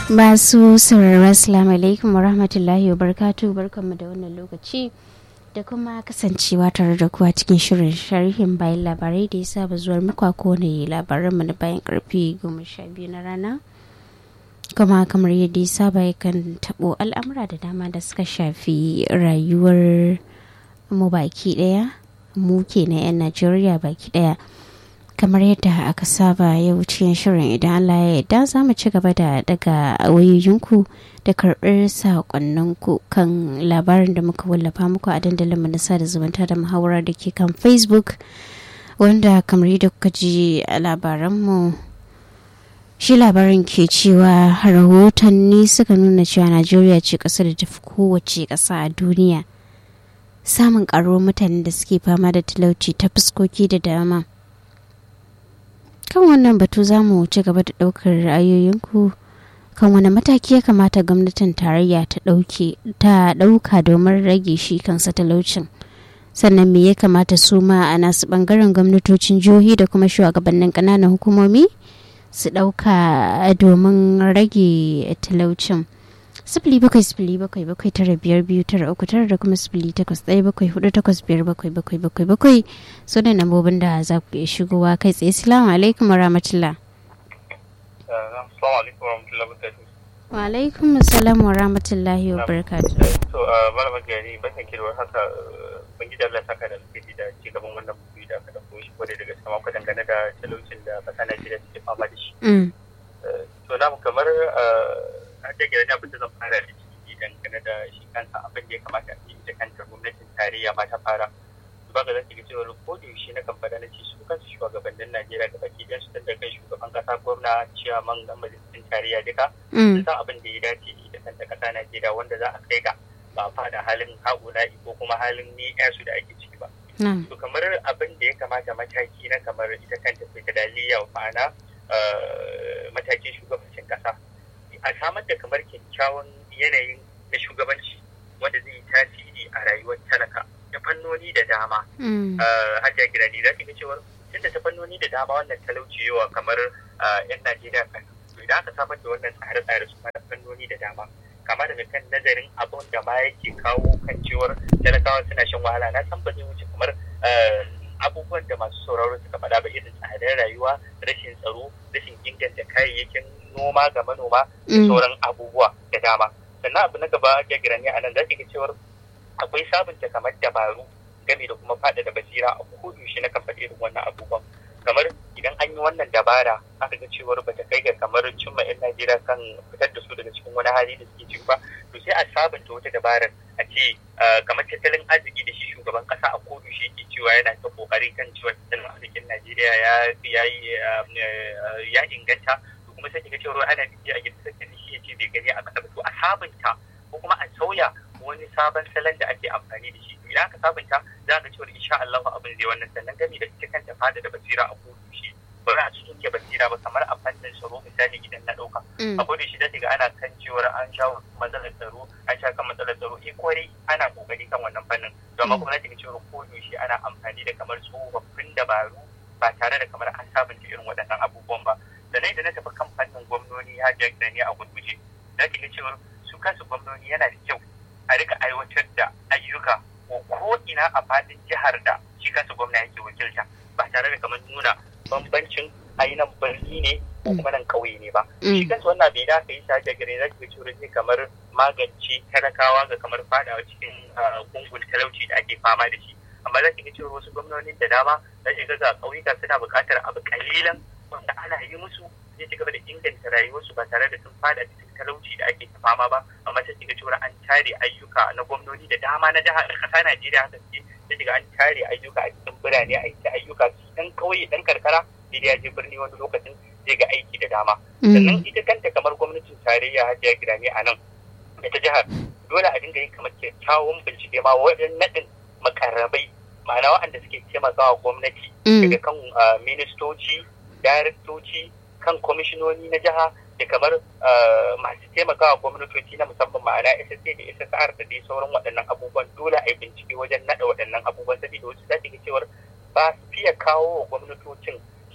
Masu sauraro Assalamu alaikum wa rahmatullahi wa barkatu barkanmu da wannan lokaci da kuma kasancewa tare da kuwa cikin shirin sharhin bayan labarai da ya saba zuwar muku a kowane labaranmu na bayan karfe goma sha biyu na rana. Kuma kamar yadda ya saba yakan tabo al'amura da dama da suka shafi rayuwar mu baki daya mu ke na 'yan Najeriya baki daya. kamar yadda aka saba yau cikin shirin idan Allah ya yarda za mu ci gaba da daga wayoyinku da karɓar saƙonninku kan labarin da muka wallafa muku a dandalin mu na sada zumunta da muhawara da ke kan facebook wanda kamar yadda kuka ji a labaranmu shi labarin ke cewa rahotanni suka nuna cewa najeriya ce ƙasar da tafi kowace ƙasa a duniya samun ƙaruwar mutanen da suke fama da talauci ta fuskoki da dama kan wannan batu za mu ci gaba da ɗaukar ra'ayoyinku kan wani mataki ya kamata gwamnatin tarayya ta ɗauka domin rage shi kansa talaucin sannan me ya kamata su ma a nasu ɓangaren gwamnatocin jihohi da kuma shugabannin ƙananan hukumomi su ɗauka domin rage talaucin sifili bakwai sifili bakwai bakwai tara biyar biyu tara uku tara da kuma sifili takwas ɗaya bakwai hudu takwas biyar bakwai bakwai bakwai bakwai su da nambobin da za ku iya shigowa kai tsaye salamu alaikum wa rahmatullah. wa alaikum salam wa rahmatullahi wa barakatu. to malama gari bakan kirwar haka bangiji Allah saka da alheri da ci gaban wannan bugu da aka dauko shi kwarai daga sama ku dangane da talaucin da kasa Najeriya take fama da shi. to na kamar ake gida abin da zan fara da shi dangane da shi kansa abin da ya kamata a yi da kanta gwamnatin tarayya ma ta fara ba ga zaki ga cewa ko da yaushe na kan fada na ce su kansu shugabannin Najeriya ga baki dan su tunda kai shugaban kasa gwamna ciyaman ga majalisun tarayya duka sun san abin da ya dace da kanta kasa Najeriya wanda za a kai ga ba a fada halin haƙula'i ko kuma halin ni su da ake ciki ba. To kamar abin da ya kamata mataki na kamar ita kanta federaliya ma'ana matakin shugabancin kasa a samar da kamar kyakkyawan yanayin na shugabanci wanda zai yi tasiri a rayuwar talaka ta fannoni da dama. Hajiya Girani za ki ga cewar tun da ta fannoni da dama wannan talauci yawa kamar 'yan Najeriya kan. To idan aka samar da wannan tsare-tsare su na fannoni da dama. Kama daga kan nazarin abun da ma yake kawo kan cewar talakawa suna shan wahala na san ba zai wuce kamar abubuwan da masu sauraro suka faɗa ba irin tsadar rayuwa rashin tsaro rashin inganta kayayyakin noma ga manoma da sauran abubuwa da dama sannan abu na gaba ya girani a nan za ga cewar akwai sabunta kamar dabaru game da kuma faɗaɗa basira a kodayaushe na kafa irin wannan abubuwan kamar idan an yi wannan dabara aka ga cewar bata kai ga kamar cimma 'yan najeriya kan fitar da su daga cikin wani hali da suke ciki ba to sai a sabunta wata dabarar a ce kamar tattalin arziki da shi shugaban kasa a kodayaushe yake cewa yana ta kokari kan cewa tattalin arzikin najeriya ya ya inganta kuma sai kiga cewa ana biki a gidan sarki shi ya ce bai gani a kasa ba to a sabunta ko kuma a sauya wani sabon salon da ake amfani da shi idan aka sabunta za ka cewa insha Allah abin zai wannan sannan gami da ita kanta fada da basira a kodu shi ba za a cikin ke basira ba kamar a fannin tsaro misali idan na dauka a kodu shi da ga ana kan cewar an sha matsalar tsaro an sha kan matsalar tsaro eh kwarai ana kokari kan wannan fannin to amma kuma na cikin cewar kodu shi ana amfani da kamar tsofaffin dabaru ba tare da kamar an sabunta irin waɗannan abubuwan ba da na da na tafi kan fannin gwamnoni ya da ni a gurguje za ki ga cewar su kansu gwamnoni yana da kyau a rika aiwatar da ayyuka ko ina a fadin jihar da shi kansu gwamna yake wakilta ba tare da kamar nuna bambancin ainihin birni ne ko kuma nan kauye ne ba shi kansu wannan bai da aka yi sa gare za ki ga cewar zai kamar magance talakawa ga kamar fadawa cikin gungun talauci da ake fama da shi amma za ki ga cewar wasu gwamnonin da dama za ki ga ga ƙauyuka suna buƙatar abu kalilan wanda ana yi musu zai ci gaba da inganta rayuwarsu ba tare da sun fada cikin talauci da ake ta fama ba amma sai kiga cewa an tare ayyuka na gwamnoni da dama na jihar ƙasa Najeriya haka suke sai kiga an tare ayyuka a cikin birane a yi ayyuka dan kauye dan karkara sai ya je birni wani lokacin zai ga aiki da dama sannan ita kanta kamar gwamnatin tarayya hajiya gidane a nan da ta jihar dole a dinga yin kamar kyakkyawan bincike ma wajen naɗin makarrabai ma'ana waɗanda suke taimakawa gwamnati daga kan ministoci daraktoci kan kwamishinoni na jiha da kamar masu taimakawa gwamnatoci na musamman ma'ana SSA da SSR da dai sauran waɗannan abubuwan dole a yi bincike wajen naɗa waɗannan abubuwan saboda wasu za ga cewar ba su fiye kawo wa gwamnatocin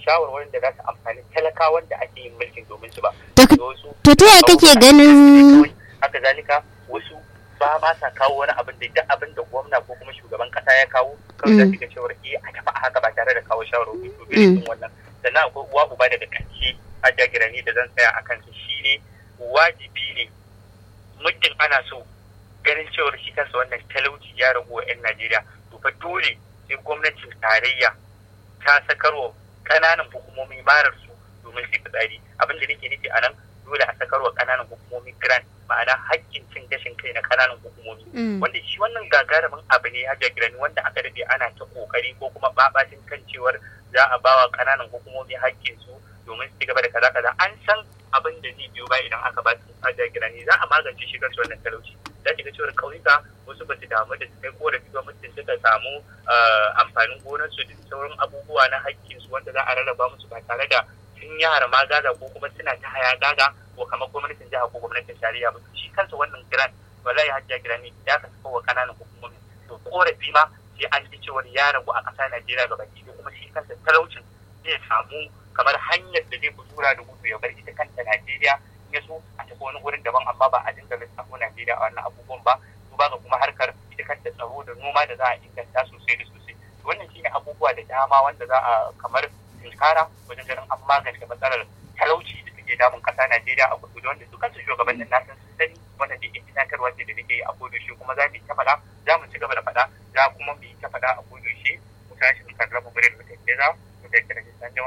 shawarwarin da za su amfani talakawan da ake yin mulkin domin su ba. To ta yaya kake ganin haka zalika wasu ba ma sa kawo wani abin da duk abin da gwamna ko kuma shugaban kasa ya kawo kawai za su ga cewar eh a tafi haka ba tare da kawo shawarwari to irin wannan sannan akwai uwa uba daga ƙarshe a jagirani da zan tsaya a kansa shine wajibi ne muddin ana so ganin cewar shi kansa wannan talauci ya ragu wa 'yan Najeriya to fa dole sai gwamnatin tarayya ta sakarwa ƙananan hukumomi marar su domin su fitsari abin da nake nufi a nan dole a sakarwa ƙananan hukumomi grant ma'ana haƙƙin cin gashin kai na ƙananan hukumomi wanda shi wannan gagarumin abu ne ya jagirani wanda aka daɗe ana ta ƙoƙari ko kuma babacin kan cewar za a bawa ƙananan hukumomi haƙƙin su domin su ci gaba da kaza kaza an san abin da zai biyo ba idan aka ba su a jagirani za a magance shi kansu wannan talauci za ki ga cewar ƙauyuka wasu ba su damu da su kai korafi ba mutum suka samu amfanin gonarsu da sauran abubuwa na haƙƙinsu wanda za a rarraba musu ba tare da sun yara ma gaga ko kuma suna ta haya gaga ko kamar gwamnatin jiha ko gwamnatin tarayya ba shi kansa wannan grant wallahi hajjia girani ya ka saka wa kananan hukumomi to korafi ma sai an ji cewar ya ragu a ƙasa Najeriya ga baki kuma shi kansa talaucin zai samu kamar hanyar da zai tura da gudu ya bar ita kanta Najeriya ya so a tafi wani wurin daban amma ba a dinga lissafo Najeriya a wannan abubuwan ba duba ga kuma harkar ita kanta tsaro da noma da za a inganta sosai da sosai wannan shine abubuwa da dama wanda za a kamar tunkara wajen ganin an magance matsalar talauci da take damun kasa Najeriya a kudu wanda su kansu shugabannin na san sun sani wannan da ke tunatarwa ce da nake yi a kodoshe kuma za mu yi ta faɗa za mu ci gaba da faɗa za kuma mu yi ta faɗa a kodoshe mu tashi mu karrama gurin mu tafi za mu tafi da san jama.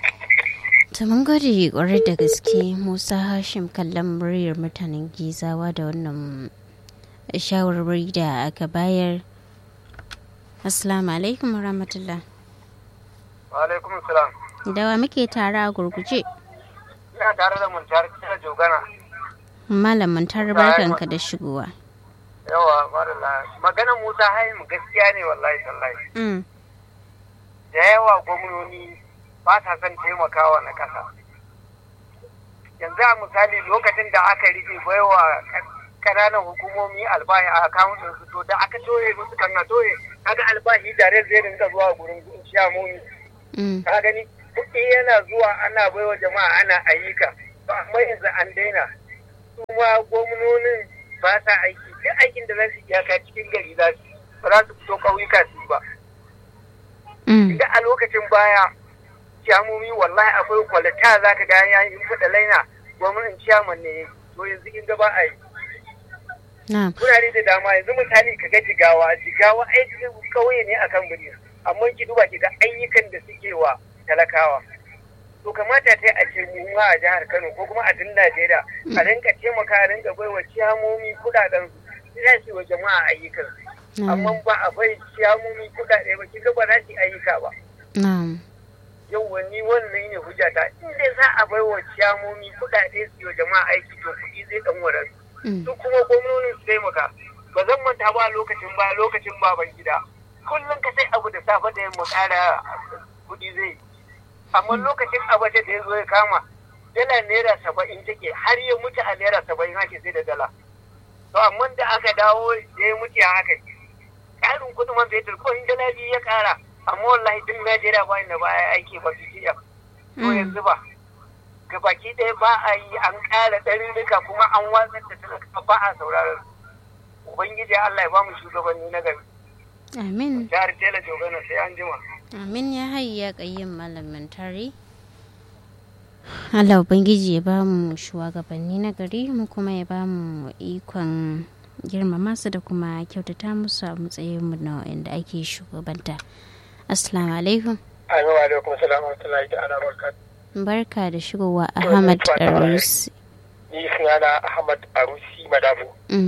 ta mun gode kwarai da gaske musa hashim kallon muryar mutanen gizawa da wannan shawarwari da aka bayar assalamu alaikum warahmatullah alaikum salam dawa muke tare a gurguje ina tare da muntar kira jogana malam muntar barkanka da shigowa yawa marala maganar musa haimu gaskiya ne wallahi tallahi da yawa gwamnoni ba ta son taimakawa na kasa yanzu a misali lokacin da aka rufe baiwa kananan hukumomi albahi a akawunin su to da aka toye musu kan na toye kaga albahi dare zai rinka zuwa gurin ciyamomi ka gani kuɗi yana zuwa ana baiwa jama'a ana ayyuka ba amma yanzu an daina su ma gwamnonin ba sa aiki duk aikin da za su iyaka cikin gari za su ba za su fito ƙauyuka su ba da a lokacin baya ciyamomi wallahi akwai kwalita za ka ga ya yi faɗa laina gwamnatin ciyaman ne to yanzu in ga ba a yi Kurare da dama yanzu misali ka ga jigawa jigawa aiki kauye ne akan birni amma ki duba ki ga ayyukan da suke wa talakawa to kamata ta a ce mu a jihar Kano ko kuma a tun Najeriya a rinka taimaka a rinka baiwa ciyamomi kudaden su za su wa jama'a ayyukan amma ba a bai ciyamomi kudade ba kiga ba za su ayyuka ba yau wani wannan ne hujjata in dai za a baiwa ciyamomi kudade su wa jama'a aiki to kuɗi zai dan wadar su kuma gwamnonin su taimaka ba zan manta ba lokacin ba lokacin baban gida kullum ka sai abu da safe da yamma ƙara kuɗi zai amma lokacin abace da ya zo ya kama dala naira saba'in take har ya mutu a naira saba'in ake sai da dala to amma da aka dawo da ya mutu a haka ƙarin kuɗin man fetur ko in dala biyu ya ƙara amma wallahi duk najeriya ba inda ba ya aiki ba su jiya to yanzu ba ga baki ɗaya ba a yi an ƙara ɗarirrika kuma an watsar da talaka ba a sauraron ubangiji allah ya ba mu shugabanni na gari amin jihar tela jogana sai an jima amin ya hayya ƙayyin malamin tare Allah Ubangiji ya ba mu shugabanni na gari mu kuma ya ba mu ikon girmama su da kuma kyautata musu a matsayin mu na inda ake shugabanta. Assalamu alaikum. Amin wa alaikum salam wa rahmatullahi ta'ala barkat. Barka da shigowa Ahmad Arusi. Ni sunana Ahmad Arusi Madabu.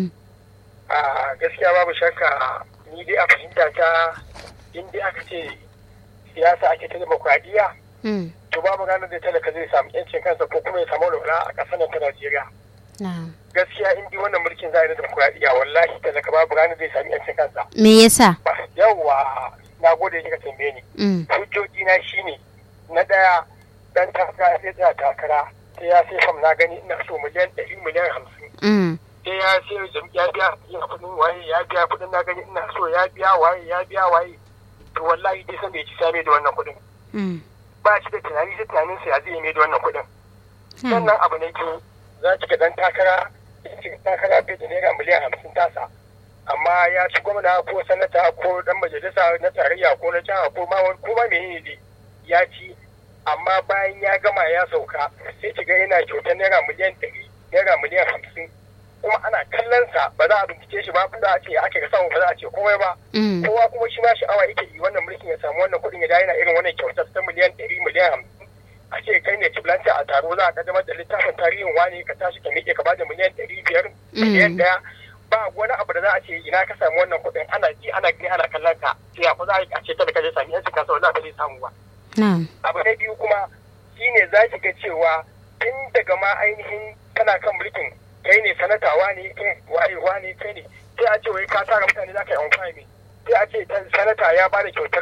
A gaskiya babu shakka ni dai a fahimta ta in dai aka ce siyasa ake ta demokradiyya to babu ranar da talaka zai samu yancin kansa ko kuma ya samu walwala a ƙasar nan ta Najeriya. Gaskiya in dai wannan mulkin za a yi na demokradiyya wallahi talaka babu ranar zai samu yancin kansa. Me yasa? Yawwa na gode kika tambaye ni. Hujjoji na shine na ɗaya dan takara sai tsaya takara sai ya sai fam na gani ina so miliyan ɗari miliyan hamsin. Sai ya sai ya biya ya kuɗin waye ya biya kuɗin na gani ina so ya biya waye ya biya waye. To wallahi dai san da ya ci same da wannan kuɗin. ba shi da tunani sai tunanin sa ya zai mai da wannan kuɗin sannan abu ne ke za ki ga dan takara cikin takara bai da naira miliyan hamsin tasa amma ya ci gwamna ko sanata ko dan majalisa na tarayya ko na jiha ko ma ko ma menene ne ya ci amma bayan ya gama ya sauka sai ki ga yana kyautar naira miliyan ɗari naira miliyan hamsin kuma ana kallon sa ba za a bincike shi ba ba za a ce aka ga samu ba za a ce komai ba kowa kuma shi ma sha'awa yake yi wannan mulkin ya samu wannan kuɗin ya da yana irin wannan kyautar ta miliyan ɗari miliyan hamsin a ce kai ne kiblanta a taro za a kaddamar da littafin tarihin wani ka tashi ka miƙe ka ba da miliyan ɗari biyar miliyan ɗaya ba wani abu da za a ce ina ka samu wannan kuɗin ana ji ana gani ana kallon ka sai a fa za a ce talaka zai sami yanci kasa wani abu zai samu ba. abu na biyu kuma shine za ki ga cewa tun daga ma ainihin kana kan mulkin kai ne sanatawa ne kai wayewa ne kai ne sai a ce wai ka tara mutane za ka yi amfani sai a ce sanata ya ba da kyautar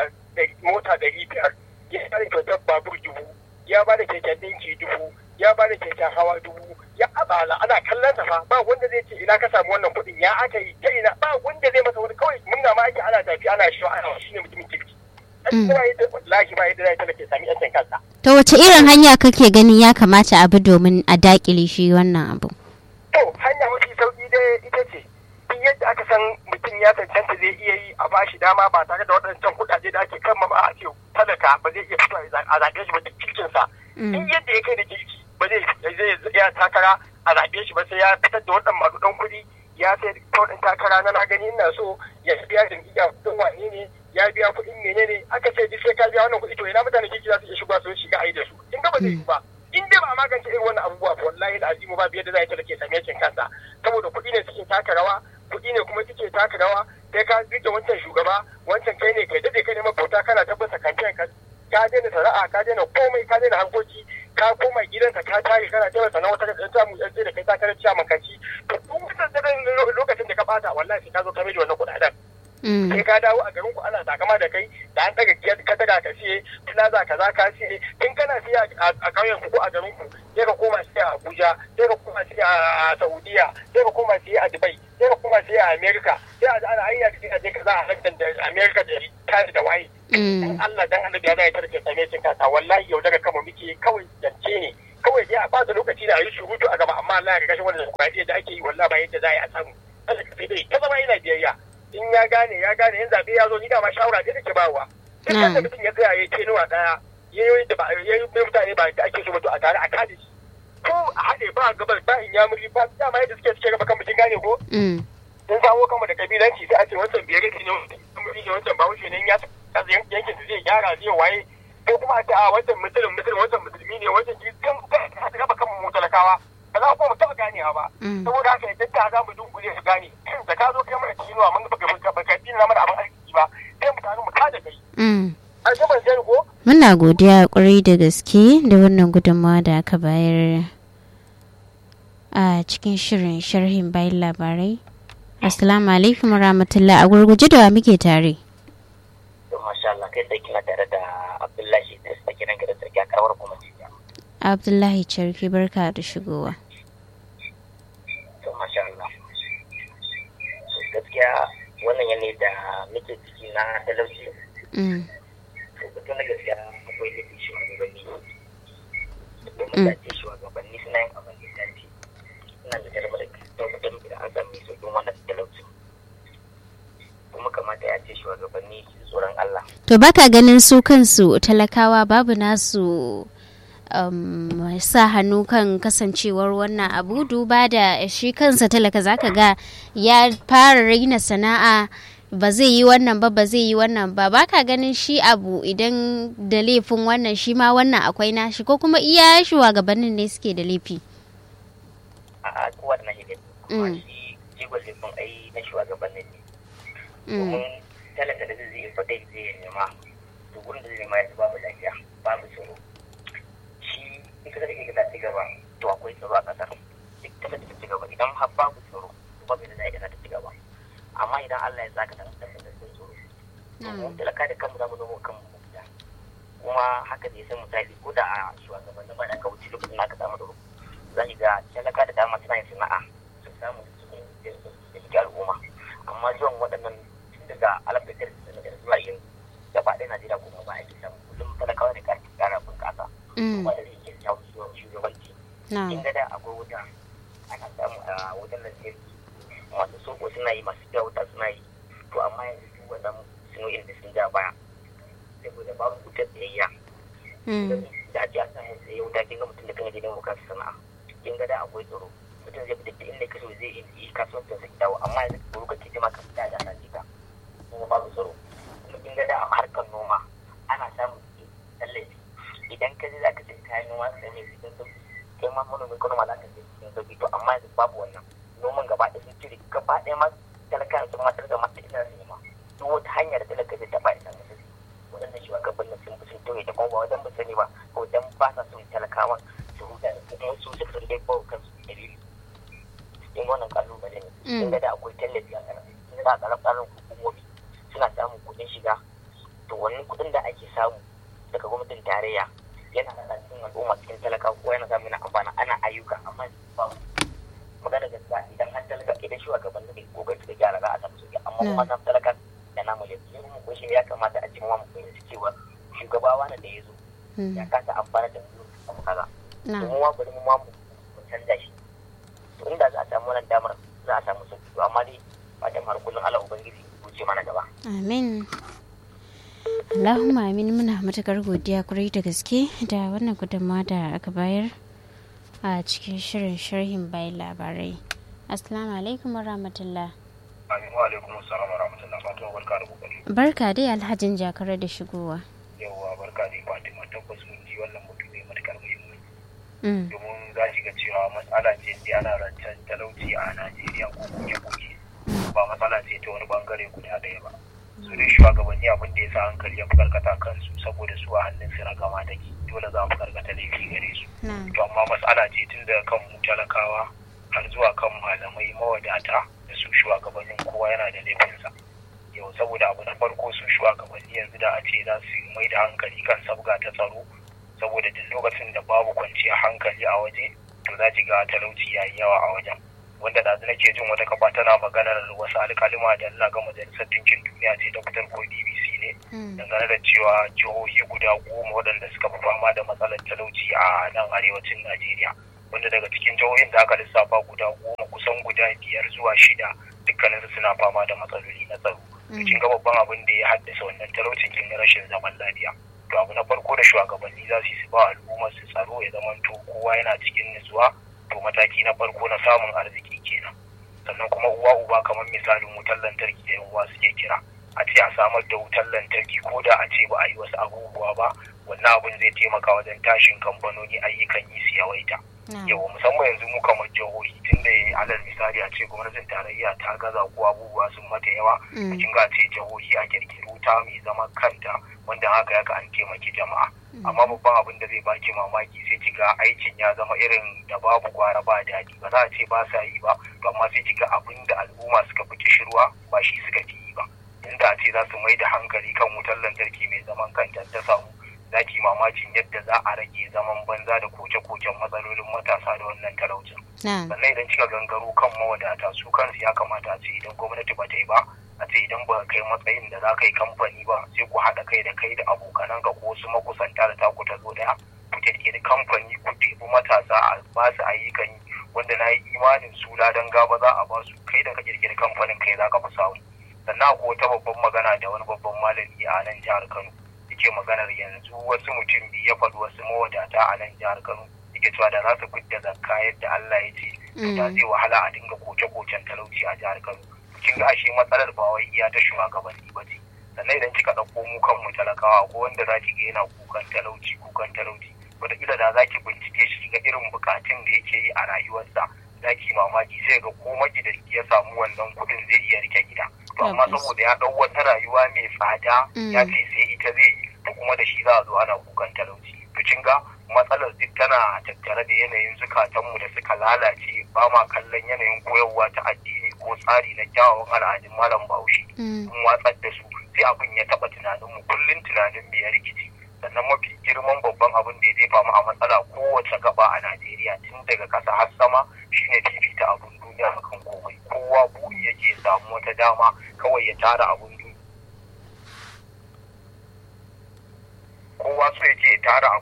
mota ɗari biyar ya ba da kyautar babur dubu ya ba da keken ɗinki dubu ya ba da keken hawa dubu ya abala ana kallon sa fa ba wanda zai ce ina ka samu wannan kuɗin ya aka yi ta ina ba wanda zai masa wani kawai munna ma ake ana tafi ana shi ana shi ne mutumin kirki ba yadda wallahi ba yadda zai talake sami yancin kansa to wace irin hanya kake ganin ya kamata abu domin a dakile shi wannan abu to hanya mafi sauki dai ita ce duk yadda aka san mutum ya cancanta zai iya yi a bashi dama ba tare da waɗancan kuɗaɗe da ake kan ba a ce talaka ba zai iya fito a zaɓe shi ba duk kirkinsa duk yadda ya kai da kirki ba zai ya takara a zaɓe shi ba sai ya fitar da waɗannan maɗuɗan kuɗi ya sai kawai takara na na gani ina so ya biya jam'iyya kuɗin wane ne ya biya kuɗin menene aka ce duk sai ka biya wannan kuɗi to ina mutane kirki za su iya shiga su shiga a yi da su in ga ba zai yi ba in dai ba a magance irin wannan abubuwa ba wallahi da azimu ba biyar da za ta ke same cin kansa saboda kuɗi ne suke taka rawa kuɗi ne kuma suke taka rawa sai ka rike wancan shugaba wancan kai ne kai dade kai ne mabauta kana tabbata kamfen ka ka daina sana'a ka daina komai ka daina harkoki ka koma gidanka ka tare kana taimaka na wata da samu yan da kai takarar ciyaman kaci to duk wannan lokacin da ka bata wallahi sai ka zo ka mai wannan kuɗaɗen sai ka dawo a garin ku ana takama da kai da an daga ka daga ka siye plaza kaza ka siye in kana siya a ƙauyen ku ko a garin ku sai ka koma siya a Abuja sai ka koma siya a Saudiya sai ka koma siya a Dubai sai ka koma siya a America sai a ana ayya ka je kaza a London da America da Canada da waye in Allah dan Allah ya zai tarke same cin kasa wallahi yau daga kama muke kawai zance ne kawai dai a bada lokaci da a yi surutu a gaba amma Allah ya kashe wannan kwaɗi da ake yi wallahi ba yadda za a yi a samu Allah ka sai dai ta zama ina biyayya in ya gane ya gane in zaɓe ya zo ni dama shawara ce take bawa duk wanda mutum ya tsaya ya ce nuwa ɗaya ya yi da ba ya yi mutane ba da ake so mutu a tare a kada shi ko a haɗe ba gabar ba in ya muri ba dama yadda suke suke raba kan mutum gane ko sun samo kanmu da kabilanci sai a ce wancan biyar ne ne wancan ba wuce ne ya yankin su zai gyara zai waye ko kuma a ce a wancan musulun musulun wancan musulmi ne wancan kan raba kan mu talakawa ba za ku mu taɓa ganewa ba saboda haka idan ta za mu dunkule su gane da ka zo kai mana kinuwa mun baka baka baka dina mana abin arziki ba sai mu tare mu kada kai an ga ban sani ko muna godiya kwarai da gaske da wannan gudunmawa da aka bayar a cikin shirin sharhin bayan labarai assalamu alaikum rahmatullah a gurguje da muke tare masha Allah kai sai kina tare da Abdullahi da sa kiran gidan sarki a karawar kuma Abdullahi Charki barka da shigowa. To masha Allah. Gaskiya wannan yanayi da muke ciki na talauci. To batun da gaskiya akwai nufin shugabanni. Domin da ce shugabanni suna yin abin da ya dace. Suna da jarumar da tabbatar da an sami sauƙin wannan talauci. Kuma kamata ya ce shugabanni su tsoron Allah. To baka ganin su kansu talakawa babu nasu um, sa hannu kan kasancewar wannan abu duba da shi kansa talaka zaka ga ya fara raina sana'a ba zai yi wannan ba ba zai yi wannan ba baka ganin shi abu idan da laifin wannan shi ma wannan akwai nashi ko kuma iya shugabannin ne suke da laifi a kowa da nashi kuma shi jigon laifin ai na shugabannin ne domin talaka da zai fadai zai nema to gurin da zai nema ya babu lafiya babu tsoro ita da kake ta ci gaba to akwai tsaro a kasar duk ta ta ci gaba idan har babu tsaro to babu da zai ta ci gaba amma idan Allah ya saka ta da tsaro mun talaka da kanmu zamu nemo kanmu da kuma haka ne sai misali ko da a shugabannin ba da ka wuce lokacin da aka samu da za ki ga talaka da dama suna yin sana'a su samu su da al'umma amma zuwan waɗannan tun daga alaf da zuwa yin gaba ɗaya Najeriya kuma ba a yi samu kullum talakawa da wanda zai iya jawo shugabanci in ga da akwai wuta ana samu a wutar lantarki masu soko suna yi masu fiya wuta suna yi to amma yanzu duk wannan sunoyin da sun ja baya saboda babu wutar tsayayya da ake a samun tsaye wuta kin ga mutum da kan gidan bukatar sana'a kin ga da akwai tsaro mutum zai fita inda kaso zai yi kasuwancin sa dawo amma yanzu tsaro ka kiti ma ka fita da sati ka kuma babu tsaro kuma kin ga da a harkar noma ana samun tallafi idan ka je za ka sai kayan noma da ne cikin sauki kai ma manomin ka noma za ka sai cikin sauki to amma yanzu babu wannan noman gaba ɗaya sun cire gaba ɗaya ma talaka sun matar da mata ina su ma duk wata hanyar da talaka zai taɓa ina musu waɗannan shugabannin sun fi sun toye ta kuma ba wajen ba sani ba ko dan ba sa son talakawan su huta da kuma su suka san dai ba kansu dalili in wannan kalubale ne in ga da akwai tallafi a ƙarar in ga a ƙarar ƙarar hukumomi suna samun kuɗin shiga to wannan kuɗin da ake samu daga gwamnatin tarayya yana da cikin al'umma cikin talaka ko yana samu na amfana ana ayyuka amma ba magana gaskiya idan an talaka idan shugaban da kokari suka gyara za a samu sauki amma kuma na talaka da namu da su mu ko shi ya kamata a cikin mu fahimci cewa shugaba wani da ya zo ya kasa amfana da su abu kaza to mu ma bari mu ma mu canza shi to inda za a samu wannan damar za a samu sauki to amma dai fatan har kullum Allah ubangiji wuce mana gaba amin Allahumma amin muna matukar godiya kurai da gaske da wannan gudunmawa da aka bayar a cikin shirin sharhin bayan labarai. Assalamu alaikum warahmatullah. Amin wa alaikum assalam wa rahmatullah. Fatima barka da kokari. Barka dai Alhajin Jakare da shigowa. Yawwa barka dai Fatima tabbas mun ji wannan mutum mai matukar muhimmanci. Domin za ki ga cewa matsala ce sai ana rancen talauci a Najeriya ko kuke-kuke. Ba matsala ce ta wani bangare guda ɗaya ba. su dai shugabanni abin da ya sa hankali ya fi karkata kansu saboda su a hannun su na gama take dole za mu karkata laifi gare su to amma matsala ce tun daga kan mu talakawa har zuwa kan malamai mawadata da su shugabannin kowa yana da laifinsa yau saboda abu na farko su shugabanni yanzu da a ce za su mai da hankali kan sabga ta tsaro saboda duk lokacin da babu kwanciyar hankali a waje to za ki ga talauci ya yi yawa a wajen wanda da nake jin wata kafa tana maganar wasu alkalima da Allah ga majalisar dinkin duniya ce ta fitar ko BBC ne dangane da cewa jihohi guda goma waɗanda suka fi fama da matsalar talauci a nan arewacin Najeriya wanda daga cikin jihohin da aka lissafa guda goma kusan guda biyar zuwa shida dukkaninsu suna fama da matsaloli na tsaro cikin ga babban abin da ya haddasa wannan talaucin kin rashin zaman lafiya to abu na farko da shugabanni za su yi su ba al'ummar su tsaro ya zamanto kowa yana cikin nutsuwa to mataki na farko na samun arziki kenan sannan kuma uwa uba kamar misalin wutar lantarki da uwa suke kira a ce a samar da wutar lantarki ko da a ce ba a yi wasu abubuwa ba wannan abin zai taimaka wajen tashin kamfanoni ayyukan yi su yawaita yawa musamman yanzu mu kamar jihohi tun da alal misali a ce gwamnatin tarayya ta gaza ko abubuwa sun mata yawa a kin ga ce jihohi a kirkiri wuta mai zama kanta wanda haka yaka an taimaki jama'a amma babban abin da zai baki mamaki sai ki ga aikin ya zama irin da babu gwara ba daɗi ba za a ce ba sa yi ba to amma sai ki ga abin da al'umma suka fi kishirwa ba shi suka fi yi ba inda a ce za su mai da hankali kan wutar lantarki mai zaman kanta ta samu za ki mamakin yadda za a rage zaman banza da koke-koken matsalolin matasa da wannan talaucin sannan idan kika gangaro kan mawadata su kansu ya kamata a ce idan gwamnati ba ta yi ba a ce idan ba kai matsayin da za ka yi kamfani ba sai ku haɗa kai da kai da abokanan ka ko wasu makusanta da taku ta zo daya ku kirkiri kamfani ku ɗebi matasa a ba su ayyukan yi wanda na yi imanin su ladan gaba za a ba su kai da ka kirkiri kamfanin kai za ka fi samu sannan akwai wata babban magana da wani babban malami a nan jihar Kano yake maganar yanzu wasu mutum biyu ya faɗi wasu mawadata a nan jihar Kano yake cewa da za su fidda zakka yadda Allah ya ce da zai wahala a dinga koke-koken talauci a jihar Kano kin ga ashe matsalar ba wai iya ta shugabanni ba ce sannan idan kika ɗauko mu kanmu talakawa ko wanda za ki ga yana kukan talauci kukan talauci wataƙila da za ki bincike shi ga irin bukatun da yake yi a rayuwarsa za ki mamaki sai ga ko magidanci ya samu wannan kuɗin zai iya rike gida to amma saboda ya ɗau wata rayuwa mai tsada ya ce sai ita zai yi da kuma da shi za a zo ana kukan talauci to kin ga matsalar duk tana tattare da yanayin zukatanmu da suka lalace ba ma kallon yanayin koyarwa ta addini ko tsari na kyawawan al'adun malam bahaushe mun watsar da su sai abin ya taɓa tunaninmu kullum tunanin mu ya rikici sannan mafi girman babban abin da ya jefa mu a matsala kowace gaba a Najeriya tun daga ƙasa har sama shine fifita abun duniya akan komai kowa buri yake samu wata dama kawai ya tara abun duniya kowa so yake ya tara abun duniya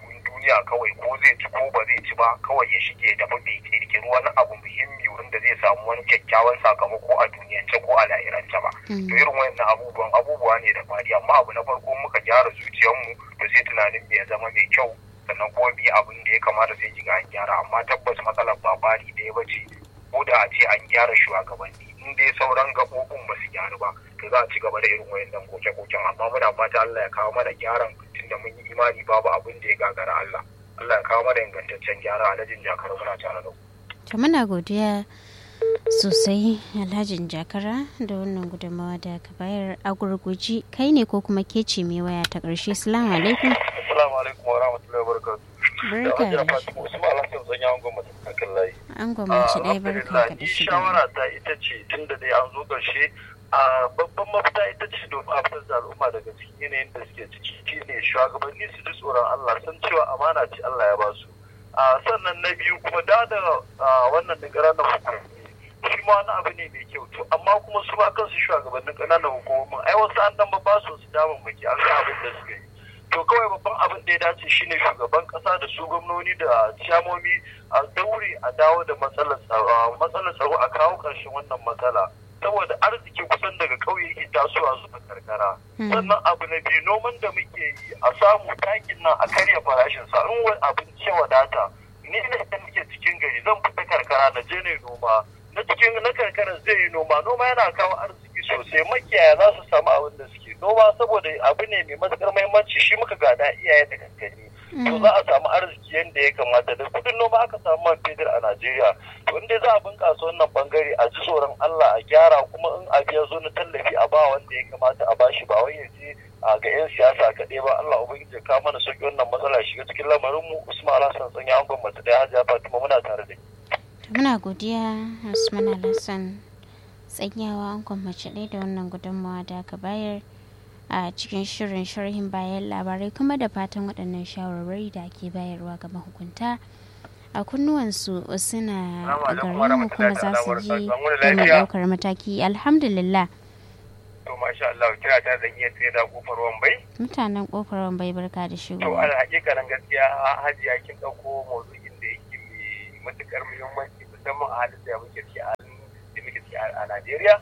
duniya kawai ko zai ci ko ba zai ci ba kawai ya shige da bai kirkiri wani abu muhimmi wanda zai samu wani kyakkyawan sakamako a duniyance ko a lahirance ba to irin wayannan abubuwan abubuwa ne da fari amma abu na farko muka gyara zuciyarmu to sai tunanin ya zama mai kyau sannan kuma bi abin da ya kamata sai kiga an gyara amma tabbas matsalar ba bari ɗaya ba ce ko da a ce an gyara shugabanni in dai sauran gaɓoɓin ba su gyaru ba to za a ci gaba da irin wayannan koke-koken amma muna fata Allah ya kawo mana gyaran tunda mun yi imani babu abin da ya gagara Allah Allah ya kawo mana ingantaccen gyara alhajin jakar muna tare da ku. To muna godiya sosai alhajin jakara da wannan gudunmawa da ka bayar a gurguji kai ne ko kuma ke ce mai waya ta ƙarshe salamu alaikum Assalamu alaikum wa rahmatullahi wa barakatuh. barka da Fatima Usman Alhassan zan yawon gwamnati kan layi. an gwamnati ɗaya barka ka da ni shiga shawara ta ita ce tun da dai an zo ƙarshe a babban mafita ita ce domin a fitar da al'umma daga cikin yanayin da suke ciki shine shugabanni su ji tsoron Allah san cewa amana ce Allah ya ba su a sannan na biyu kuma da da wannan din ƙananan hukumomi shi ma wani abu ne mai kyau to amma kuma su ma kansu shugabannin ƙananan hukumomin ai wasu an dan ba su su damun maki an ga abin da suka yi to kawai babban abin da ya dace shine shugaban kasa da su gwamnoni da ciyamomi a daure a dawo da matsalar tsaro matsalar tsaro a kawo ƙarshen wannan matsala saboda arziki kusan daga ƙauye yake tasowa zuwa karkara sannan abu na biyu noman da muke yi a samu takin nan a karya farashin sa in wani abinci ya wadata ni ne da nake cikin gari zan fita karkara na je ne noma na cikin na karkara zai yi noma noma yana kawo arziki sosai makiyaya za su samu abin da suke noma saboda abu ne mai matukar muhimmanci shi muka gada iyaye da kakanni to za a samu arziki yadda ya kamata da kudin noma aka samu man fetur a Najeriya to inda za a bunkasa wannan bangare a ji tsoron Allah a gyara kuma in abu ya zo na tallafi a ba wanda ya kamata a bashi ba wai ya je a ga 'yan siyasa kaɗai ba Allah ubangiji ya kawo mana sauki wannan matsala shiga cikin lamarin mu Usman Alhassan sanya an gwamnati da Hajiya Fatima muna tare da muna godiya usman alhassan tsanyawa an kwamace ɗaya da wannan gudunmawa da aka bayar a cikin shirin sharhin bayan labarai kuma da fatan waɗannan shawarwari da ake bayarwa ga mahukunta a kunnuwansu suna garinmu kuma za su ji domin ɗaukar mataki alhamdulillah to masha Allah kira ta zan iya tsaye da kofar wambai mutanen kofar wambai barka da to shigo al hakikanin gaskiya hajiya kin dauko maudu'in da yake mai matukar muhimmanci musamman a halin da muke ciki a da muke ciki a Najeriya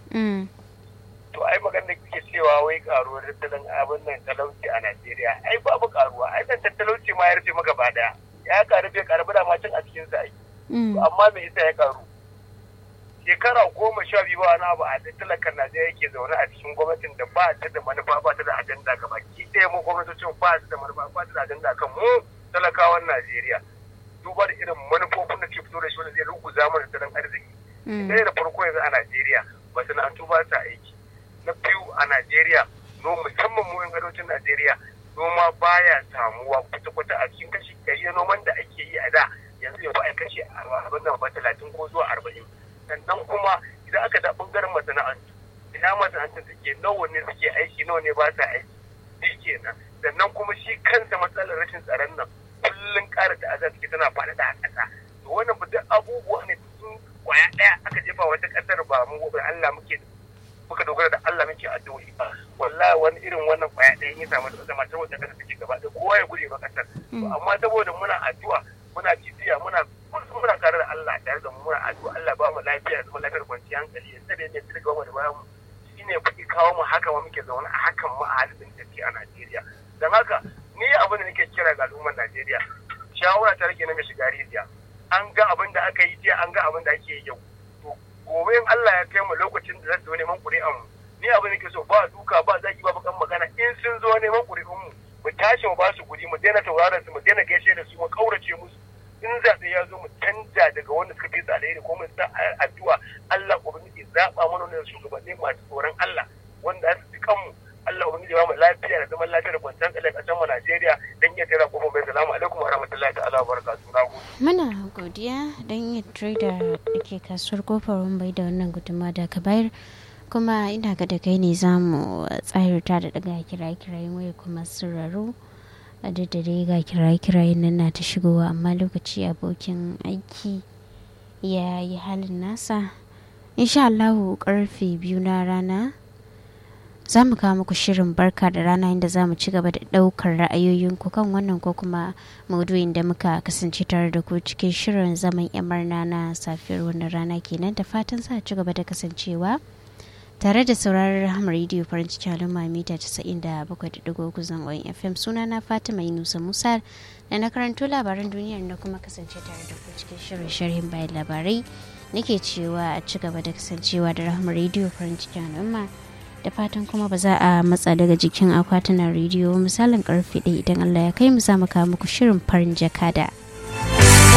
to ai magana da kike cewa wai karuwar tattalin abin nan talauci a Najeriya ai babu karuwa ai dan talauci ma ya rufe maka ba daya ya karu bai karu da macin a cikin sa ai amma me yasa ya karu shekara goma sha biyu wani abu a talakan Najeriya yake zaune a cikin gwamnatin da ba ta da manufa ba ta da ajanda gaba ki ɗaya mu gwamnatocin ba ta da manufa ba ta da ajanda kan mu talakawan Najeriya duba da irin manufofin da ke fito da shi wanda zai ruguza mana tattalin arziki ɗaya da farko yanzu a Najeriya masana'antu ba ta aiki na biyu a Najeriya no musamman mu yan arewacin Najeriya noma baya samuwa kwata-kwata a cikin kashi ɗari na noman da ake yi a da yanzu ya ba a kashe abin nan ba talatin ko zuwa arba'in sannan kuma idan aka da ɓangaren masana'antu ina masana'antun suke nawa ne suke aiki nawa ne ba sa aiki shi kenan sannan kuma shi kansa matsalar rashin tsaron nan kullum ƙara ta'azar suke tana faɗaɗa a ƙasa to wannan ba duk abubuwa ne sun kwaya ɗaya aka jefa wata ƙasar ba mu Allah muke muka dogara da Allah muke addu'o'i ba wallahi wani irin wannan kwaya ɗaya ya samu da zama saboda kasar take gaba da kowa ya guje ba kasar amma saboda muna addu'a muna bibiya muna muna tare da Allah tare da mu muna addu'a Allah ba mu lafiya zama lafiyar kwanciyar hankali ya tsare ne tsirga mu da bayan mu shine kuke kawo mu haka ma muke zaune a hakan mu a halin take a Najeriya dan haka ni abin da nake kira ga al'ummar Najeriya shawara ta rage na mai shiga rijiya an ga abin da aka yi jiya an ga abin da ake yi yau gobe in Allah ya kai mu lokacin da za su zo neman ƙuri'an mu ni abin da ke so ba duka ba zaki ba bakan magana in sun zo neman ƙuri'un mu mu tashi mu ba su guri mu daina tauraron su mu daina gaishe da su mu kaurace musu in zaɓe ya zo mu canja daga wanda suka fi alheri ko mu sa addu'a Allah ubangiji zaɓa mana wannan shugabanni masu tsoron Allah wanda su ji kanmu Allah ubangiji ba mu lafiya da zaman lafiya da kwanciyar tsalle ƙasar mu Najeriya dan iya tara kofar bai salamu alaikum wa rahmatullahi ta'ala wa barakatuhu na gode muna godiya don yin trader da ke kasuwar kofar bai da wannan gudunmawa da ka bayar kuma ina ga da kai ne za mu tsayarta da daga kiraye-kirayen waya kuma sirraru a da dai ga kiraye-kirayen nan na ta shigowa amma lokaci abokin aiki ya yi halin nasa insha Allahu karfe biyu na rana za mu kawo muku shirin barka da rana inda za mu ci gaba da ɗaukar ra'ayoyinku kan wannan ko kuma maudu'in da muka kasance tare da ku cikin shirin zaman yamarna na safiyar wannan rana kenan da fatan za a ci gaba da kasancewa tare da sauraron rahama rediyo farin cikin al'umma mita 97.3 zangon fm suna na fatima yunusa musa da na karanto labaran duniyar da kuma kasance tare da ku cikin shirin sharhin bayan labarai nake cewa a ci gaba da kasancewa da rahama rediyo farin cikin al'umma da fatan kuma ba za a matsa daga jikin akwatunan rediyo misalin karfe ɗaya idan allah ya kai mu za mu kawo muku shirin farin jakada.